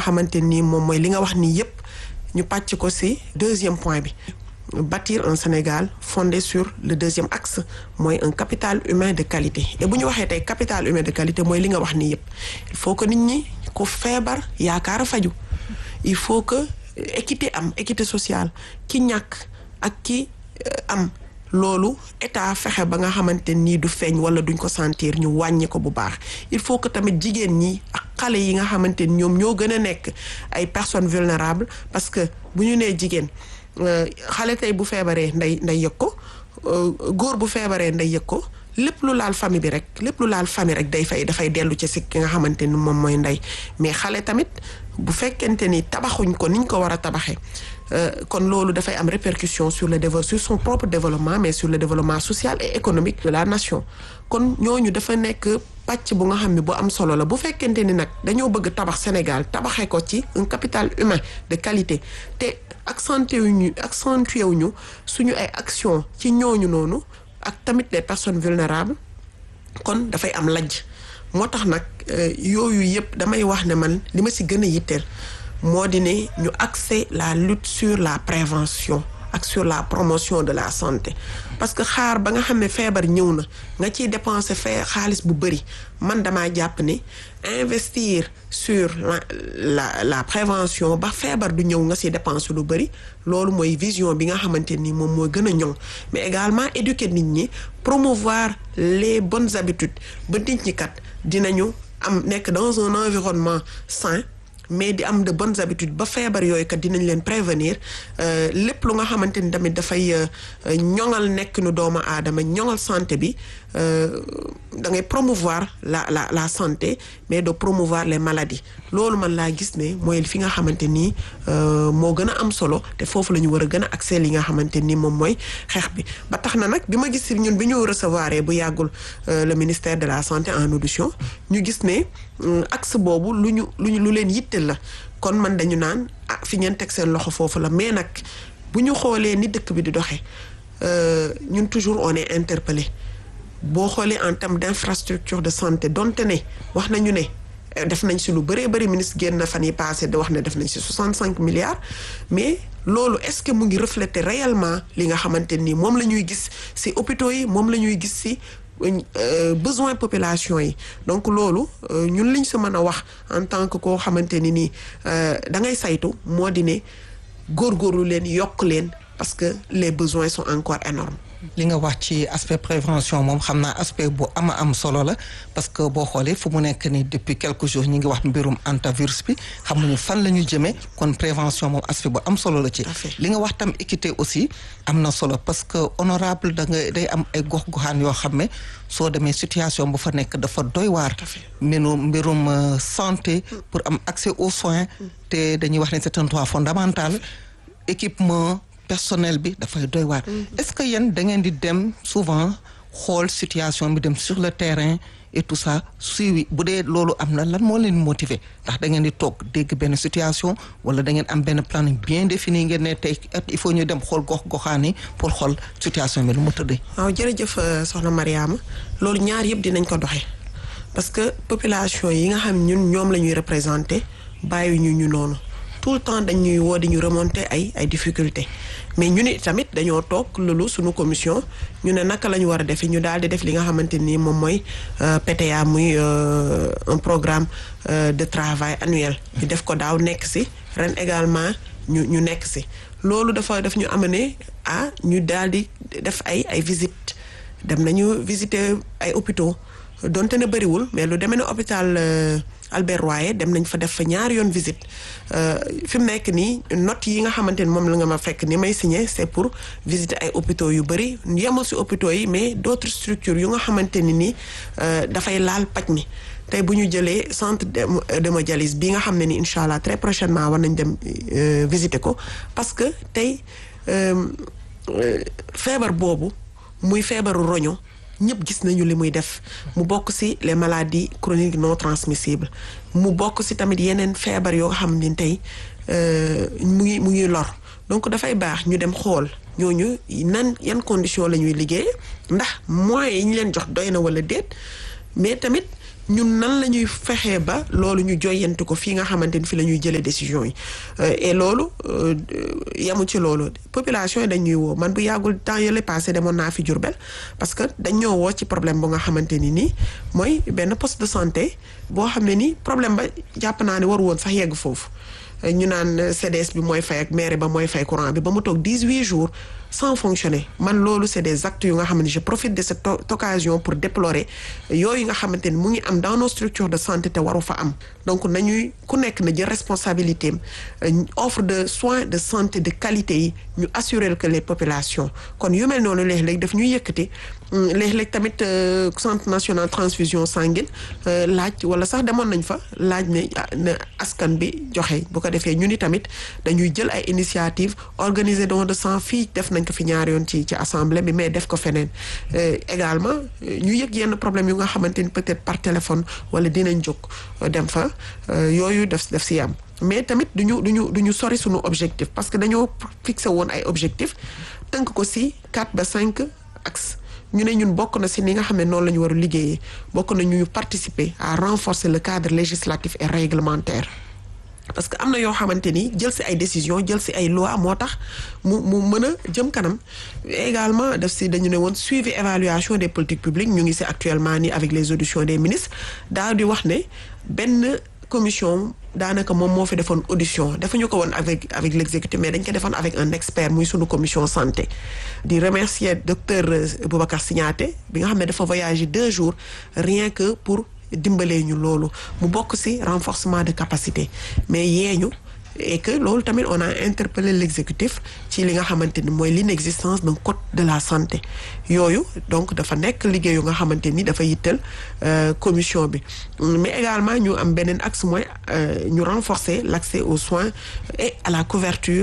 xamante ni moom mooy li nga wax nii yépp ñu pàcc ko ci deuxième point bi bâtir un Sénégal fondé sur le deuxième axe mooy un capital humain de qualité et bu ñu waxee tey capital humain de qualité mooy li nga wax nii yépp il faut que nit ñi ko feebar yaakaar a faju il faut que équité am équité sociale ki ñàkk ak ki am loolu état fexe ba nga xamante nii du feeñ wala duñ ko sentir ñu wàññi ko bu baax il faut que tamit jigéen ñi ak xale yi nga xamante ni ñoom ñoo gën a nekk ay personnes vulnérables parce que bu ñu nee jigéen xale tey bu feebaree nday nday yëg ko góor bu feebaree nday yëg ko lépp lu laal famille bi rek lépp lu laal famille rek day fay dafay dellu ci si ki nga xamante ni moom mooy ndey mais xale tamit bu fekkente ni tabaxuñ ko niñ ko war a tabaxee kon loolu dafay am répercussion sur le développement sur son propre développement mais sur le développement social et économique de la nation kon ñooñu dafa nekk pàcc bu nga xam ne bu am solo la bu fekkente ni nag dañoo bëgg tabax Sénégal tabaxee ko ci un capital humain de qualité te accentué wuñu accentué wuñu suñu ay action ci ñooñu noonu ak tamit les personnes vulnérables kon dafay am lajj moo tax nag yooyu yëpp damay wax ne man li ma ci gën a yitteel moo di ne ñu axer la lutte sur la prévention ak sur la promotion de la santé parce que xaar ba nga xam ne feebar ñëw na nga ciy dépenser fee xaalis bu bëri man damaa jàpp ne investir sur la la la prévention ba feebar du ñëw nga ci dépenser lu bëri loolu mooy vision bi nga xamante ni moom mooy gën a ñoŋ mais également éduquer nit ñi promouvoir les bonnes habitudes ba nit ñi kat dinañu am nekk dans un environnement sain mais di am de bonnes habitudes ba feebar yooyu kat dinañ leen prévenir lépp lu nga xamante ni tamit dafay ñoŋal nekk nu doomu aadama ñoŋal santé bi da ngay promouvoir la la la santé mais de promouvoir les maladies loolu man laa gis ne mooy fi nga xamante ni moo gën a am solo te foofu la ñu war a gën a accès li nga xamante ni moom mooy xeex bi ba tax na nag bi ma gis ñun bi ñu recevoir bu yàggul le ministère de la santé en audition ñu gis ne axe boobu lu ñu lu ñu lu leen yitteel la kon man dañu naan ah fi ngeen teg seen loxo foofu la mais nag bu ñu xoolee ni dëkk bi di doxee ñun toujours on est interpellé boo xoolee en termes d'infrastructure de santé donte ne wax nañu ne def nañ si lu bëree bëri ministre génn na fan yi passé di wax ne def nañ si 65 milliards mais loolu est-ce que mu ngi refléter réellement li nga xamante ni moom la ñuy gis si hôpitaux yi moom la ñuy gis si besoin population yi donc loolu ñun liñ si mën a wax en tant que koo xamante ni nii da ngay saytu moo di ne góorgóorlu leen yokk leen parce que les besoins sont encore énormes li nga wax ci aspect prévention moom xam naa aspect bu ama am solo la parce que boo xoolee fu mu nekk ni depuis quelques jours ñi ngi wax mbirum antivirus bi xamuñu fan la ñu jëmee kon prévention moom aspect bu am solo la ci li nga wax tam équité aussi am na solo parce que honorable da nga day am ay gox-goxaan yoo xam ne soo demee situation bu fa nekk dafa doy waar mbirum mbirum santé pour am accès aux soins te dañuy wax ne c'est un droit fondamental équipement personnel bi dafay doy waar est-ce que yéen da ngeen di dem souvent xool situation bi dem sur le terrain et tout ça suivi bu dee loolu am na lan moo leen motiver ndax da ngeen di toog dégg benn situation wala da ngeen am benn planning bien défini ngeen ne tey il faut ñu dem xool gox goxaani pour xool situation bi lu mu tëddee. waaw jërëjëf soxna Mariama loolu ñaar yëpp dinañ ko doxee parce que population yi nga xam ñun ñoom la ñuy représenter bàyyi ñu ñu noonu. tout le temps dañuy woo di ñu remonter ay ay difficultés mais ñu ni tamit dañoo toog loolu suñu commission ñu ne naka la ñu war a defee ñu daal di def li nga xamante ni moom mooy PTA muy un programme de travail annuel. ñu def ko daaw nekk ci ren également ñu ñu nekk ci loolu dafa daf ñu amener à ñu daal di def ay ay visites dem nañu visiter ay hôpitaux donte ne bëriwul mais lu demee ne hôpital. Albert Royer dem nañ fa def fa ñaari yoon visite fi mu nekk nii notes yi nga xamante ni moom la nga ma fekk ni may signé c'est pour visiter ay hôpitaux yu bëri yemul ci hôpitaux yi mais d'autres structures yu nga xamante ni nii dafay laal paj mi tey bu ñu jëlee centre d'hémodialyse bi nga xam ne ni incha allah très prochainement war nañ dem visiter ko parce que tey feebar boobu muy feebaru roño ñëpp gis nañu li muy def mu bokk ci les maladies chroniques non transmissibles mu bokk ci tamit yeneen feebar yoo xam ne tey mu ngi mu ngi lor donc dafay baax ñu dem xool ñooñu nan yan condition la ñuy liggéey ndax moyens yi ñu leen jox doy na walla déet mais tamit ñun nan la ñuy fexee ba loolu ñu joyanti ko fii nga xamante ni fi la ñuy jëlee décision yi et loolu yamu ci loolu population yi dañuy woo man bu yàggul temps yële passé demoon naa fi Diourbel parce que dañ ñoo woo ci problème bu nga xamante ni nii mooy benn poste de santé boo xam ne ni problème ba jàpp naa ne waru woon sax yegg foofu ñu naan CDS bi mooy fay ak maire ba mooy fay courant bi ba mu toog dix-huit jours sans fonctionner man loolu c'est des actes yu nga xam ne je profite de cette occasion pour déplorer yooyu nga xamante ni mu ngi am dans nos structures de santé te waru fa am donc nañuy ku nekk na jël responsabilité am offre de soins de santé de qualité yi ñu assurer que les populations kon yu mel noonu léeg-léeg daf ñuy yëkkati léeg-léeg tamit centre national transfusion sanguine laaj wala sax demoon nañ fa laaj ne na askan bi joxe bu ko defee ñu ni tamit dañuy jël ay initiative organiser don de sang fii def nañ ko fi ñaari yoon ci ci assemblée bi mais def ko feneen également ñu yëg yenn problème yu nga xamante ni peut-être par téléphone wala dinañ jóg dem fa yooyu def def si am mais tamit duñu duñu duñu sori suñu objectif parce que dañoo fixé woon ay objectif tënk ko si quatre ba cinq axes ñu ne ñun bokk na si ni nga xam ne noonu la ñu war a liggéeyee bokk na ñu participer à renforcer le cadre législatif et réglementaire parce que am na yoo xamante ni jël si ay décisions jël si ay lois moo tax mu mu mën a jëm kanam également def si dañu ne woon suivi évaluation des politiques publiques ñu ngi si actuellement ni avec les auditions des ministres daal di wax ne benn commission daanaka moom moo fi defoon audition defuñu ko woon avec avec l'exécutif mais dañ ko defoon avec un expert muy sunu commission santé di remercier docteur Boubacar Signaté bi nga xam ne dafa voyager deux jours rien que pour dimbalee ñu loolu mu bokk ci renforcement de capacité mais yeeñu et que loolu tamit on a interpellé l'exécutif ci li nga xamante ni mooy l'inexistence d'un code de la santé yooyu donc dafa nekk liggéey yu nga xamante ni dafa yittal commission bi mais également ñu am beneen axe mooy ñu renforcer l'accès aux soins et à la couverture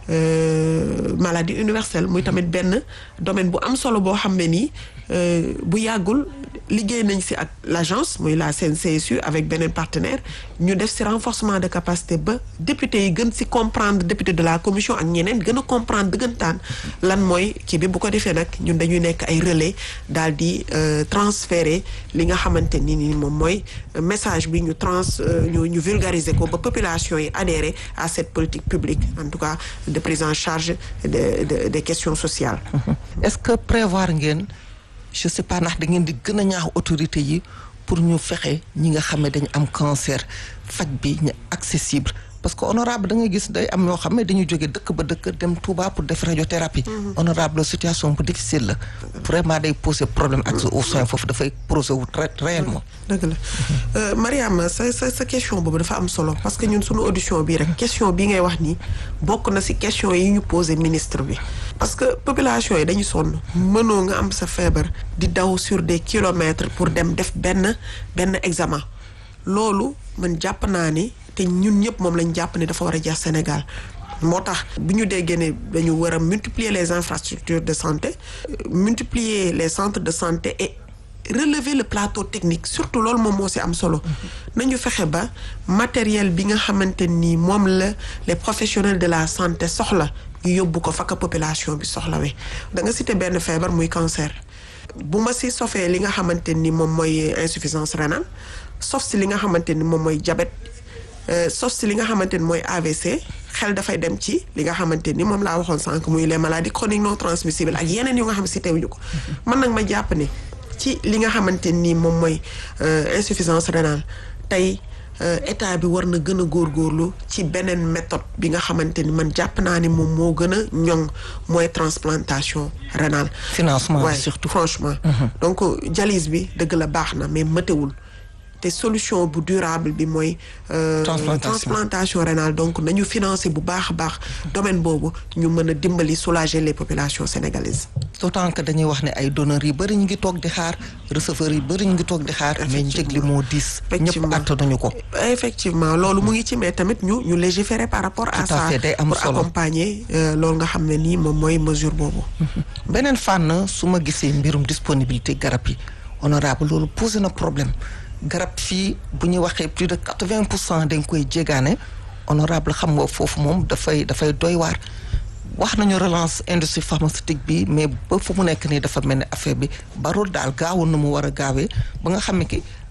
Euh, maladie universelle muy tamit benn domaine bu am solo boo xam ne nii bu yàggul liggéey nañ ci ak l'agence muy la CNCSU avec beneen partenaire ñu def ci renforcement de capacité ba député yi gën ci comprendre député de la commission ak ñeneen gën a comprendre dëggantaan lan mooy kii bi bu ko defee nag ñun dañuy nekk ay relais daal di transférer li nga xamante ni ni moom mooy message bi ñu trans ñu ñu vulgariser ko ba population yi adhérer à cette politique publique en tout cas de prise en charge de de des questions sociales. est-ce que prévoir ngeen je sais pas ndax da ngeen di gën a ñaax autorité yi pour ñu fexe ñi nga xam ne dañu am cancer faj bi ñu accessible parce que honorable da nga gis day am ñoo xam ne dañuy jóge dëkk ba dëkk dem Touba pour def radiothérapie. honorable situation bu difficile la. vraiment day poser problème accès aux soins foofu dafay poser wu très réellement. dëgg la Mariam sa sa sa question boobu dafa am solo parce que ñun suñu audition bii rek question bii ngay wax nii bokk na ci question yi ñu poser ministre bi. parce que population yi dañu sonn mënoo nga am sa feebar di daw sur des kilomètres pour dem def benn benn examen loolu man jàpp naa ni te ñun ñëpp moom lañ jàpp ne dafa war a jeex Sénégal moo tax bu ñu déggee ne dañu war a multiplier les infrastructures de santé multiplier les centres de santé et relever le plateau technique surtout loolu moom moo ci am solo nañu fexe ba matériel bi nga xamante ni moom la les professionnels de la santé soxla ñu yóbbu ko fakka population bi soxlawee da nga cité benn feebar muy cancer bu ma ci sofee li nga xamante ni moom mooy insuffisance rénale sof ci li nga xamante ni moom mooy diabète sof ci li nga xamante ni mooy AVC xel dafay dem ci li nga xamante ni moom laa waxoon sànq muy les maladies chroniques non transmissibles ak yeneen yu nga xam cité wuñu ko man nag ma jàpp ne ci li nga xamante ni moom mooy insuffisance rénale tey état bi war na gën a góorgóorlu ci beneen méthode bi nga xamante ni man jàpp naa ni moom moo gën a ñoŋ mooy transplantation rénale. financement ouais, surtout franchement. donc dialyse bi dëgg la baax na mais mëtewul te solution bu durable bi mooy. transplantation transplantation rénale donc nañu financer bu baax a baax domaine boobu ñu mën a dimbali soulager les populations sénégalaises. d'autant que dañuy wax ne ay donneurs yi bëri ñu ngi toog di xaar receveurs yi bëri ñu ngi toog di xaar. mais njëg li moo diis. ñëpp attanuñu ko. effectivement loolu mu ngi ci mais tamit ñu ñu légiférer par rapport à ça day am pour solo accompagner loolu nga xam ne nii moom mooy mesure boobu. beneen fànn su ma gisee mbirum disponibilité garab yi honorable loolu posé na problème garab fii bu ñu waxee plus de quatre-vingt pour cent dañ koy jégaane honorable xam nga foofu moom dafay dafay doy waar. wax nañu relance industrie pharmaceutique bi mais ba fu mu nekk nii dafa mel ni affaire bi barul daal gaawoon na mu war a gaawee ba nga xam ne ki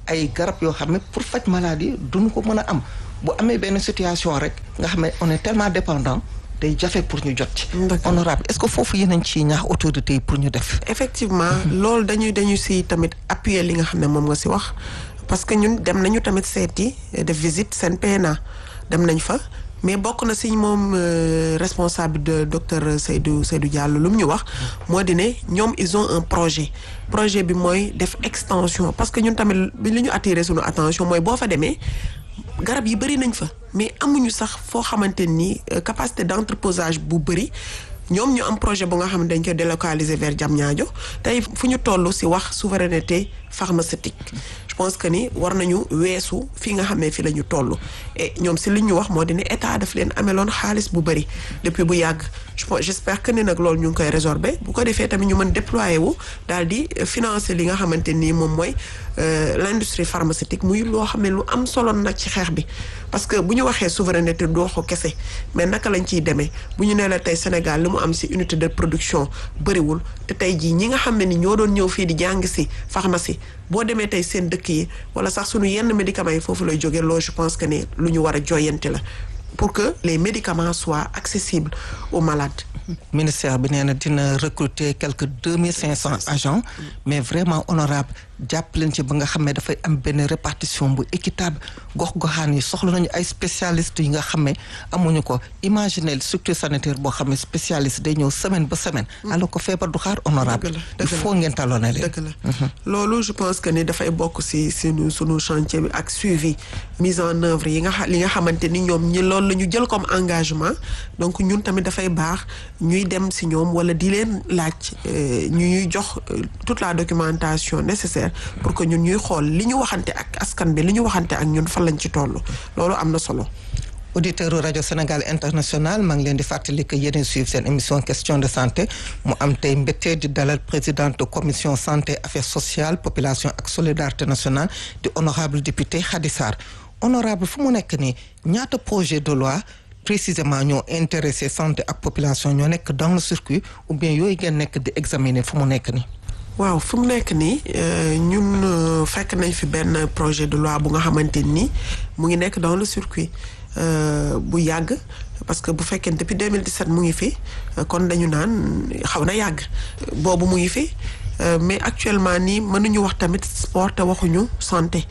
ay garab yoo xam ne pour faj maladie duñu ko mën a am bu amee benn situation rek nga xam ne on est tellement dépendant day jafe pour ñu jot ci. honorable est-ce que foofu yéen a ngi ciy ñaax autorités yi pour ñu def. effectivement loolu dañuy dañu si tamit appuyer li nga xam ne moom nga si wax parce que ñun dem nañu tamit seeti def visite seen PNA dem nañ fa. mais bokk na si moom responsable de docteur Seydou Seydou Diallo lu mu ñu wax moo di ne ñoom ils ont un projet projet bi mooy def extension parce que ñun tamit li ñu attiré suñu attention mooy boo fa demee garab yi bëri nañ fa mais amuñu sax foo xamante ni capacité d'entreposage bu bëri ñoom ñu am projet bu nga xam ne dañ koy délocaliser vers Diamniadio tey fu ñu toll si wax souveraineté pharmaceutique je pense que ni war nañu weesu fii nga xam ne fii la ñu toll et ñoom si li ñu wax moo di ne état daf leen ameloon xaalis bu bëri depuis bu yàgg je pense j'espère que ni nag loolu ñu ngi koy résorber bu ko defee tamit ñu mën déployer wu daal di financer li nga xamante nii moom mooy l'industrie pharmaceutique muy loo xam ne lu am solo nag ci xeex bi parce que bu ñu waxee souveraineté doo ko kese mais naka lañ ciy demee bu ñu nee la tey Sénégal li mu am si unité de production bëriwul te tey jii ñi nga xam ne ni ñoo doon ñëw fii di jàng si pharmacie boo demee tey seen dëkk yi wala sax suñu yenn médicaments yi foofu lay jógee loolu je pense que ne lu ñu war a joyante la pour que les médicaments soient accessibles aux malades. ministère bi nee na dina recruter quelques deux mille cinq cents agents mais vraiment honorable jàpp leen ci ba nga xam ne dafay am benn répartition bu équitable gox-goxaan yi soxla nañu ay spécialistes yi nga xam ne amuñu ko imaginer structure sanitaire boo xam ne spécialiste day ñëw semaine ba semaine. alors que feebar du xaar honorable il faut ngeen talonné leen. dëgg la loolu je pense que ni dafay bokk si sunu sunu chantier bi ak suivi mise en œuvre yi nga xa li nga xamante ni ñoom ñi loolu la ñu jël comme engagement donc ñun tamit dafay baax ñuy dem si ñoom wala di leen laaj ñu ñuy jox toute la documentation nécessaire pour que ñun ñuy xool li ñu waxante ak askan bi li ñu waxante ak ñun fan lañ ci toll loolu am na solo. auditeur rajo Sénégal international maa ngi leen di fàttali que yéen suivre seen émission question de santé mu am tey mbéttee di dalal présidente commission santé affaires sociales population ak solidarité nationale di honorable député Khady Sarr honorable fu mu nekk nii ñaata projet de loi précisément ñoo intéressé santé ak population ñoo nekk dans le circuit ou bien yooyu ngeen nekk di examiner fu mu nekk nii. waaw fu mu nekk nii ñun fekk nañ fi benn projet de loi bu nga xamante ni mu ngi nekk dans le circuit bu yàgg parce que bu fekkee depuis 2017 mu ngi fi kon dañu naan xaw na yàgg boobu mu ngi fi mais actuellement nii mënuñu wax tamit sport te waxuñu santé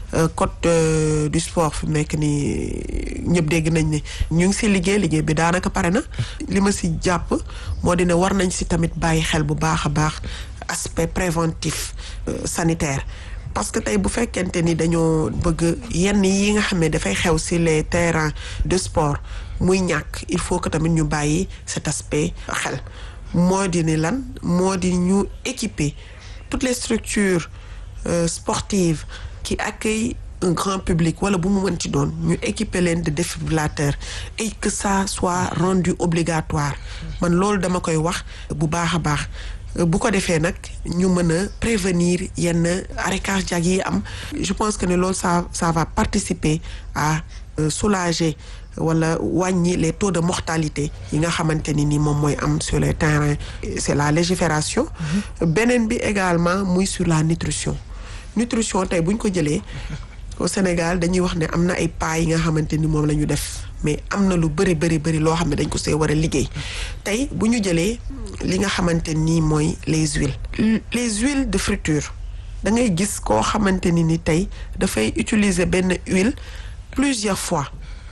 code du sport fi mu nekk nii ñëpp dégg nañ ne ñu ngi si liggéey liggéey bi daanaka pare na li ma si jàpp moo di ne war nañ si tamit bàyyi xel bu baax a baax aspect préventif sanitaire parce que tey bu fekkente ni dañoo bëgg yenn yi nga xam ne dafay xew si les terrains de sport muy ñàkk il faut que tamit ñu bàyyi cet aspect xel moo di ni lan moo di ñu équiper toutes les structures sportives qui accueillent un grand public wala bu mu mën ci doon ñu équiper leen de défibrillateurs et que ça soit rendu obligatoire man loolu dama koy wax bu baax a baax bu ko defee nag ñu mën a prévenir yenn arrêt cardiaque yi am je pense que ne loolu ça ça va participer à soulager wala wàññi les taux de mortalité yi nga xamante ni ni moom mooy am sur les terrains c'est la légifération beneen bi également muy sur la nutrition nutrition tey bu ñu ko jëlee au Sénégal dañuy wax ne am na ay pas yi nga xamante ni moom la ñu def mais am na lu bëri bëri bëri loo xam ne dañ ko see war a liggéey tey bu ñu jëlee li nga xamante nii mooy les huiles les huiles de friture da ngay gis koo xamante ni ni tey dafay utiliser benn huile plusieurs fois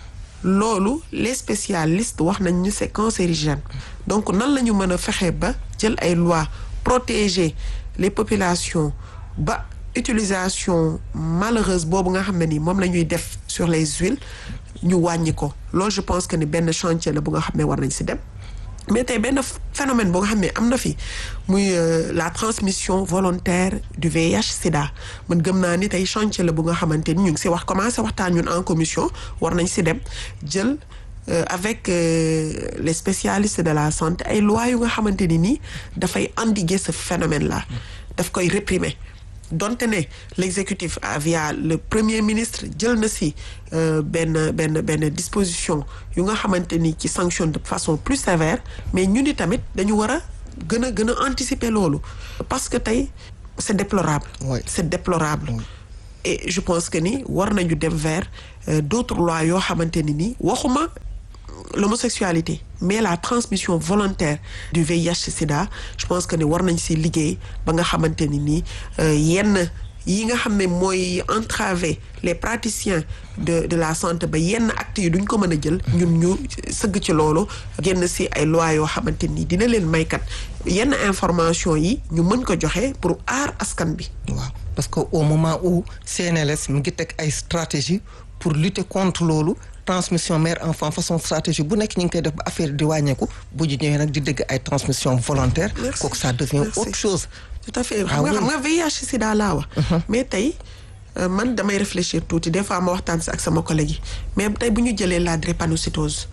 loolu les spécialistes wax nañ ñu c'est cancérigène donc nan la ñu mën a fexe ba jël ay lois protéger les populations ba utilisation malheureuse boobu nga xam ne ni moom la ñuy def sur les huiles ñu wàññi ko loolu je pense que ni benn chantier la bu nga xam ne war nañ ci dem mais tey benn phénomène boo nga xam ne am na fi muy la transmission volontaire du VIH sida man gëm naa ni tey chantier la bu nga xamante ni ñu ngi ci wax commencé waxtaan ñun en commission war nañ ci dem jël avec les spécialistes de la santé ay lois yu nga xamante ni nii dafay endiguer ce phénomène là daf koy réprimer donte ne l'exécutif via le premier ministre jël na ci benn benn benn disposition yu nga xamante ni ci sanction de façon plus sévère mais ñu ni tamit dañu war a gën a gën a anticiper loolu parce que tey c'est déplorable Oui. c'est déplorable et je pense que ni war nañu dem vers d'autres lois yoo xamante ni ni waxuma l'homosexualité mais la transmission volontaire du VIH sida je pense que ni war nañ si liggéey ba nga xamante ni nii yenn yi nga xam ne mooy entraver les praticiens de de la santé ba yenn actes yi duñ ko mën a jël ñun ñu sëgg ci loolu génn si ay lois yoo xamante ni dina leen maykat yenn information yi ñu mën ko joxe pour aar askan bi waaw parce que au moment où CNLS mi ngi teg ay stratégie pour lutter contre loolu transmission mère enfant façon stratégie bu nekk ñu ngi koy def ba affaire di wàññeeku bu ñu ñëwee nag di dégg ay transmission volontaire kooku ça devient autre chose tout à fait xam nga xam nga VIH sida laa wax mais tey man damay réfléchir tuuti des fois ma waxtaan si ak sama collègue yi mais tey bu ñu jëlee la drépanocytose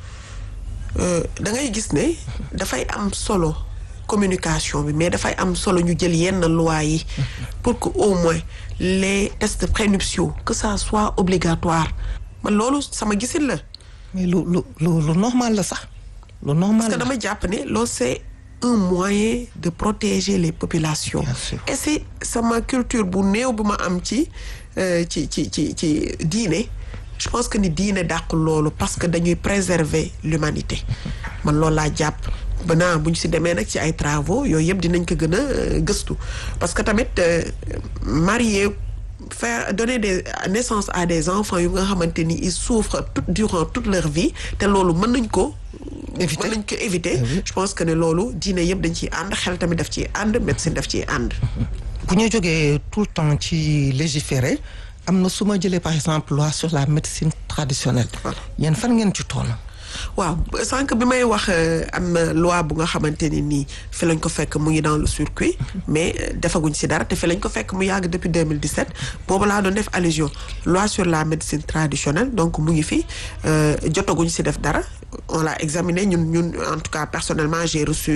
da ngay gis ne dafay am solo communication bi mais dafay am solo ñu jël yenn loi yi pour que au moins les tests prénuptiaux que ça soit obligatoire man loolu sama gisin la mais lu lu lu lu normal la sax lu normal parce que dama jàpp ne loolu c'est un moyen de protéger les populations et c'est sama culture bu néew bu ma am ci ci ci ci ci diine je pense que ni diine dàq loolu parce que dañuy préserver l'humanité man loolu laa jàpp ba naa bu ñu si demee nag ci ay travaux yooyu yëpp dinañ ko gën a gëstu parce que tamit marié faire donner des naissance à des enfants yu nga xamante ni ils souffrent tout durant toute leur vie te loolu mën nañ ko mën nañ ko éviter je pense que ne loolu diine yëpp dañ ciy ànd xel tamit daf ciy ànd médecine daf ciy ànd bu ñu jógee tout le temps ci légiférer am na su ma jëlee par exemple loi sur la médecine traditionnelle yéen fan ngeen ci toll waaw sànq bi may wax am na loi bu nga xamante ni nii fi lañ ko fekk mu ngi dans le circuit mais defaguñ si dara te fi lañ ko fekk mu yàgg depuis 2017 boobu laa doon def allusion loi sur la médecine traditionnelle donc mu ngi fi jotaguñ si def dara on l'a examiné ñun ñun en tout cas personnellement j'ai reçu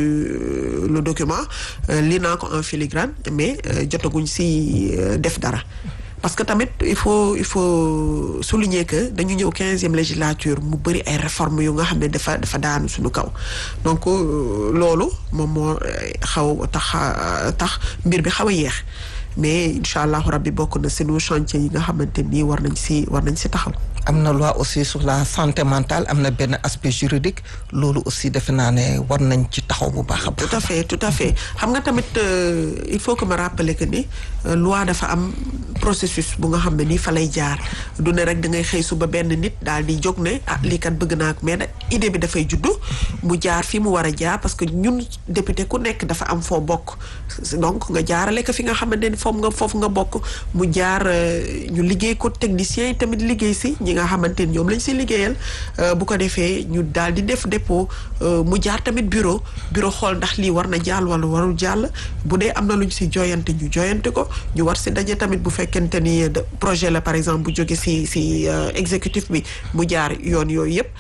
le document lii naa ko en filigrane mais jotaguñ si def dara parce que tamit il faut il faut souligner que dañu ñëw quinzième législature mu bëri ay réformes yu nga xam ne dafa dafa daanu suñu kaw donc loolu moom moo xaw tax tax mbir bi xaw a yéex mais incha allahu rabbi bokk na sunu chantier yi nga xamante nii war nañ si war nañ si taxaw. am na loi aussi sur la santé mentale am na benn aspect juridique loolu aussi defe naa ne war nañ ci taxaw bu baax a baax. tout à fait tout à fait xam nga tamit il faut que ma rappeler que ni loi dafa am processus bu nga xam ne nii fa lay jaar du ne rek da ngay xëy suba benn nit daal di jóg ne ah lii kat bëgg naa ko mais nag idée bi dafay juddu mu jaar fi mu war a jaar parce que ñun député ku nekk dafa am foo bokk donc nga jaarale ko fi nga xamante ni foofu nga foofu nga bokk mu jaar ñu liggéey ko techniciens yi tamit liggéey si ñi nga xamante ni ñoom lañ si liggéeyal bu ko defee ñu daal di def dépôt mu jaar tamit bureau bureau xool ndax lii war na jàll wala warul jàll bu dee am na lu ñu si joyante ñu joyante ko ñu war si daje tamit bu fekkente ni projet la par exemple bu jóge si si exécutif bi mu jaar yoon yooyu yëpp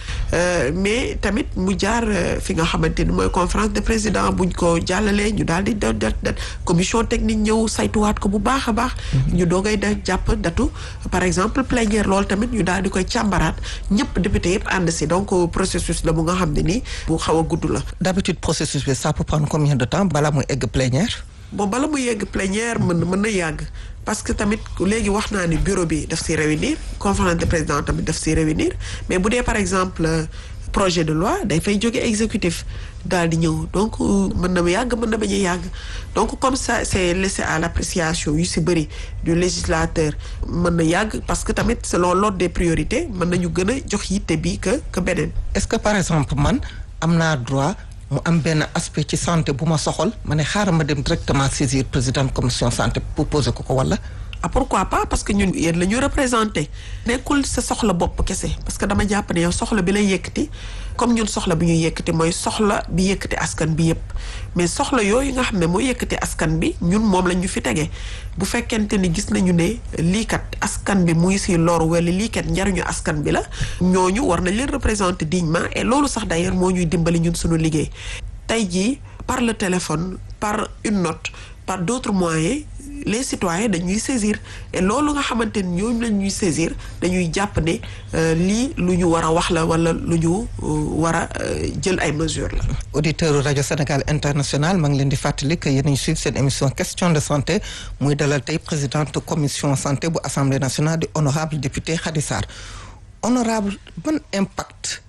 mais tamit mu jaar fi nga xamante ni mooy conférence de président buñ ko jàllalee ñu daal di da da commission technique ñëw saytuwaat ko bu baax a baax ñu doogay da jàpp datu par exemple plénière loolu tamit ñu daal di koy càmbaraat ñëpp député yëpp ànd si donc processus la bu nga xam ne nii bu xaw a gudd la d'habitude processus bi ça peut prendre combien de temps balaa muy egg plénière bon bala muy yegg plénière mën mën na yàgg parce que tamit léegi wax naa ni bureau bi daf si réunir conférence de président tamit daf si réunir mais bu dee par exemple projet de loi day fay jóge exécutif daal di ñëw donc mën na yàgg mën na bañ a yàgg donc comme ça c'est laissé à l'appréciation yu si bëri du législateur mën na yàgg parce que tamit selon l'ordre des priorités mën nañu gën a jox yitte bi que que beneen. est-ce que par exemple man am naa droit mu am benn aspect ci santé bu ma soxal ma ne xaaral ma dem directement saisir président commission santé pour poser ko ko wala. ah pourquoi pas parce que ñun yéen la ñu représenté nekkul sa soxla bopp kese parce que dama jàpp ne yow soxla bi lay yëkkati comme ñun soxla bi ñuy yëkkati mooy soxla bi yëkkati askan bi yépp mais soxla yooyu nga xam ne mooy yëkkati askan bi ñun moom lañ ñu fi tege bu fekkente ni gis nañu ne lii kat askan bi muy si loru wala lii kat njariñu askan bi la ñooñu war nañ leen représenter dignement et loolu sax d'ailleurs moo ñuy dimbali ñun suñu liggéey tey jii par le téléphone par une note par d'autres moyens les citoyens dañuy saisir et loolu nga xamante ni ñooñu la ñuy saisir dañuy jàpp ne lii lu ñu war a wax la wala lu ñu war a jël ay mesures la. auditeur rajo Sénégal international maa ngi leen di fàttali que yéen a ngi suivre seen émission question de santé muy dalal tey présidente commission santé bu assemblée nationale di honorable député Khady Sarr honorable ban impact